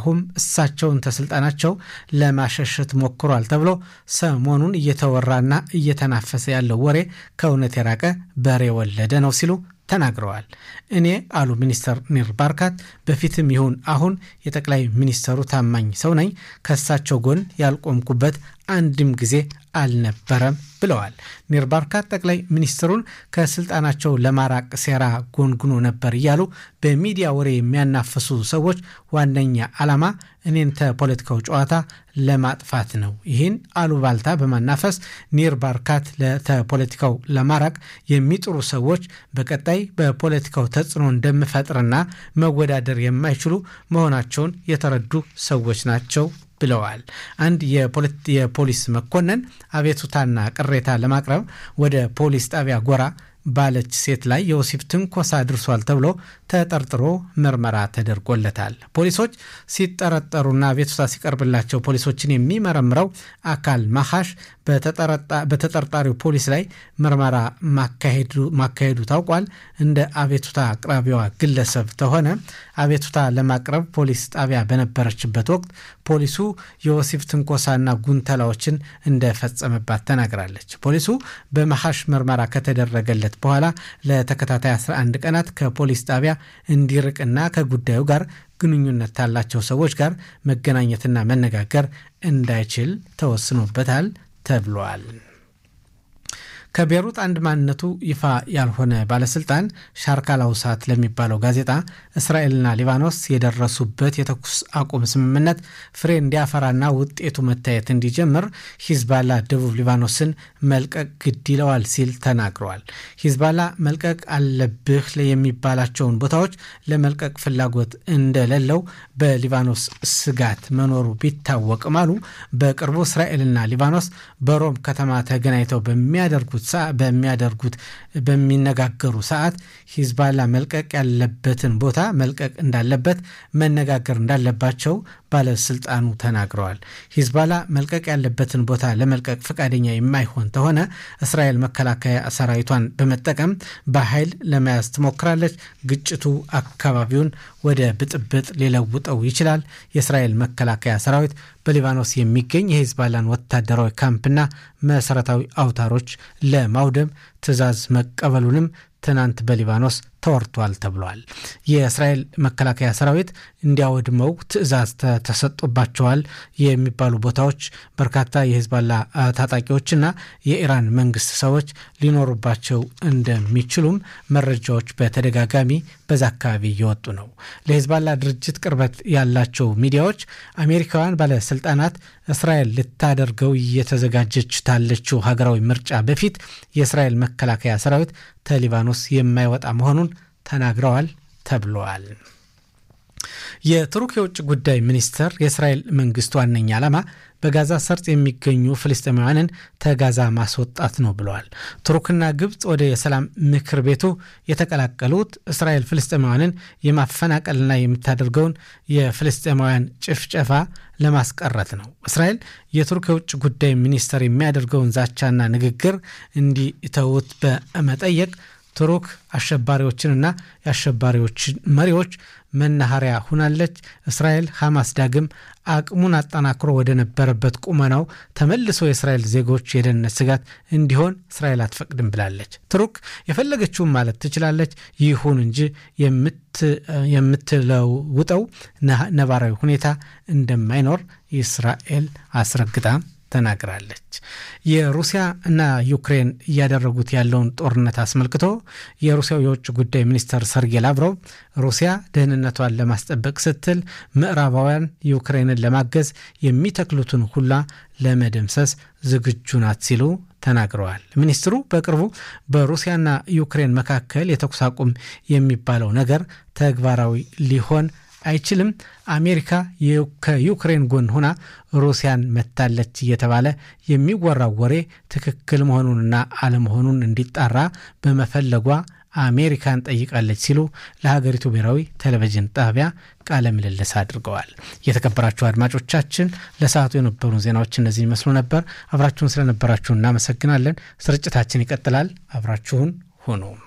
ኔታንያሁም እሳቸውን ተስልጣናቸው ለማሸሸት ሞክሯል ተብሎ ሰሞኑን እየተወራና እየተናፈሰ ያለው ወሬ ከእውነት የራቀ በሬ ወለደ ነው ሲሉ ተናግረዋል። እኔ አሉ ሚኒስተር ኒር ባርካት በፊትም ይሁን አሁን የጠቅላይ ሚኒስተሩ ታማኝ ሰው ነኝ። ከእሳቸው ጎን ያልቆምኩበት አንድም ጊዜ አልነበረም ብለዋል። ኒር ባርካት ጠቅላይ ሚኒስትሩን ከስልጣናቸው ለማራቅ ሴራ ጎንጉኖ ነበር እያሉ በሚዲያ ወሬ የሚያናፍሱ ሰዎች ዋነኛ ዓላማ እኔን ተፖለቲካው ጨዋታ ለማጥፋት ነው። ይህን አሉባልታ በማናፈስ ኒር ባርካት ለተፖለቲካው ለማራቅ የሚጥሩ ሰዎች በቀጣይ በፖለቲካው ተጽዕኖ እንደምፈጥርና መወዳደር የማይችሉ መሆናቸውን የተረዱ ሰዎች ናቸው ብለዋል። አንድ የፖሊስ መኮንን አቤቱታና ቅሬታ ለማቅረብ ወደ ፖሊስ ጣቢያ ጎራ ባለች ሴት ላይ የወሲብ ትንኮሳ አድርሷል ተብሎ ተጠርጥሮ ምርመራ ተደርጎለታል። ፖሊሶች ሲጠረጠሩና አቤቱታ ሲቀርብላቸው ፖሊሶችን የሚመረምረው አካል ማሐሽ በተጠርጣሪው ፖሊስ ላይ ምርመራ ማካሄዱ ታውቋል። እንደ አቤቱታ አቅራቢዋ ግለሰብ ተሆነ አቤቱታ ለማቅረብ ፖሊስ ጣቢያ በነበረችበት ወቅት ፖሊሱ የወሲብ ትንኮሳና ጉንተላዎችን እንደፈጸመባት ተናግራለች። ፖሊሱ በመሐሽ ምርመራ ከተደረገለት በኋላ ለተከታታይ 11 ቀናት ከፖሊስ ጣቢያ እንዲርቅና ከጉዳዩ ጋር ግንኙነት ካላቸው ሰዎች ጋር መገናኘትና መነጋገር እንዳይችል ተወስኖበታል ተብሏል። ከቤሩት አንድ ማንነቱ ይፋ ያልሆነ ባለስልጣን ሻርካል አውሳት ለሚባለው ጋዜጣ እስራኤልና ሊባኖስ የደረሱበት የተኩስ አቁም ስምምነት ፍሬ እንዲያፈራና ውጤቱ መታየት እንዲጀምር ሂዝባላ ደቡብ ሊባኖስን መልቀቅ ግድ ይለዋል ሲል ተናግረዋል። ሂዝባላ መልቀቅ አለብህ የሚባላቸውን ቦታዎች ለመልቀቅ ፍላጎት እንደሌለው በሊባኖስ ስጋት መኖሩ ቢታወቅም አሉ በቅርቡ እስራኤልና ሊባኖስ በሮም ከተማ ተገናኝተው በሚያደርጉት በሚያደርጉት በሚነጋገሩ ሰዓት ሂዝባላ መልቀቅ ያለበትን ቦታ መልቀቅ እንዳለበት መነጋገር እንዳለባቸው ባለስልጣኑ ተናግረዋል። ሂዝባላ መልቀቅ ያለበትን ቦታ ለመልቀቅ ፈቃደኛ የማይሆን ተሆነ እስራኤል መከላከያ ሰራዊቷን በመጠቀም በኃይል ለመያዝ ትሞክራለች። ግጭቱ አካባቢውን ወደ ብጥብጥ ሊለውጠው ይችላል። የእስራኤል መከላከያ ሰራዊት በሊባኖስ የሚገኝ የሂዝባላን ወታደራዊ ካምፕና መሰረታዊ አውታሮች ለማውደም ትዕዛዝ መቀበሉንም ትናንት በሊባኖስ ተወርቷል ተብሏል። የእስራኤል መከላከያ ሰራዊት እንዲያወድመው ትዕዛዝ ተሰጥቶባቸዋል የሚባሉ ቦታዎች በርካታ የሂዝባላ ታጣቂዎችና የኢራን መንግስት ሰዎች ሊኖሩባቸው እንደሚችሉም መረጃዎች በተደጋጋሚ በዛ አካባቢ እየወጡ ነው። ለሂዝባላ ድርጅት ቅርበት ያላቸው ሚዲያዎች አሜሪካውያን ባለስልጣናት እስራኤል ልታደርገው እየተዘጋጀች ታለችው ሀገራዊ ምርጫ በፊት የእስራኤል መከላከያ ሰራዊት ተሊባኖስ የማይወጣ መሆኑን ተናግረዋል ተብለዋል። የቱርክ የውጭ ጉዳይ ሚኒስትር የእስራኤል መንግስት ዋነኛ ዓላማ በጋዛ ሰርጥ የሚገኙ ፍልስጤማውያንን ተጋዛ ማስወጣት ነው ብለዋል። ቱርክና ግብፅ ወደ የሰላም ምክር ቤቱ የተቀላቀሉት እስራኤል ፍልስጤማውያንን የማፈናቀልና የምታደርገውን የፍልስጤማውያን ጭፍጨፋ ለማስቀረት ነው። እስራኤል የቱርክ የውጭ ጉዳይ ሚኒስትር የሚያደርገውን ዛቻና ንግግር እንዲተዉት በመጠየቅ ቱርክ አሸባሪዎችንና የአሸባሪዎችን መሪዎች መናኸሪያ ሁናለች። እስራኤል ሐማስ ዳግም አቅሙን አጠናክሮ ወደ ነበረበት ቁመናው ተመልሶ የእስራኤል ዜጎች የደህንነት ስጋት እንዲሆን እስራኤል አትፈቅድም ብላለች። ቱርክ የፈለገችውን ማለት ትችላለች። ይሁን እንጂ የምትለውጠው ነባራዊ ሁኔታ እንደማይኖር እስራኤል አስረግጣ ተናግራለች። የሩሲያ እና ዩክሬን እያደረጉት ያለውን ጦርነት አስመልክቶ የሩሲያው የውጭ ጉዳይ ሚኒስትር ሰርጌይ ላቭሮቭ ሩሲያ ደህንነቷን ለማስጠበቅ ስትል ምዕራባውያን ዩክሬንን ለማገዝ የሚተክሉትን ሁላ ለመደምሰስ ዝግጁ ናት ሲሉ ተናግረዋል። ሚኒስትሩ በቅርቡ በሩሲያና ዩክሬን መካከል የተኩስ አቁም የሚባለው ነገር ተግባራዊ ሊሆን አይችልም። አሜሪካ ከዩክሬን ጎን ሆና ሩሲያን መታለች እየተባለ የሚወራው ወሬ ትክክል መሆኑንና አለመሆኑን እንዲጣራ በመፈለጓ አሜሪካን ጠይቃለች ሲሉ ለሀገሪቱ ብሔራዊ ቴሌቪዥን ጣቢያ ቃለ ምልልስ አድርገዋል። የተከበራችሁ አድማጮቻችን ለሰዓቱ የነበሩ ዜናዎች እነዚህ ይመስሉ ነበር። አብራችሁን ስለነበራችሁ እናመሰግናለን። ስርጭታችን ይቀጥላል። አብራችሁን ሁኑ።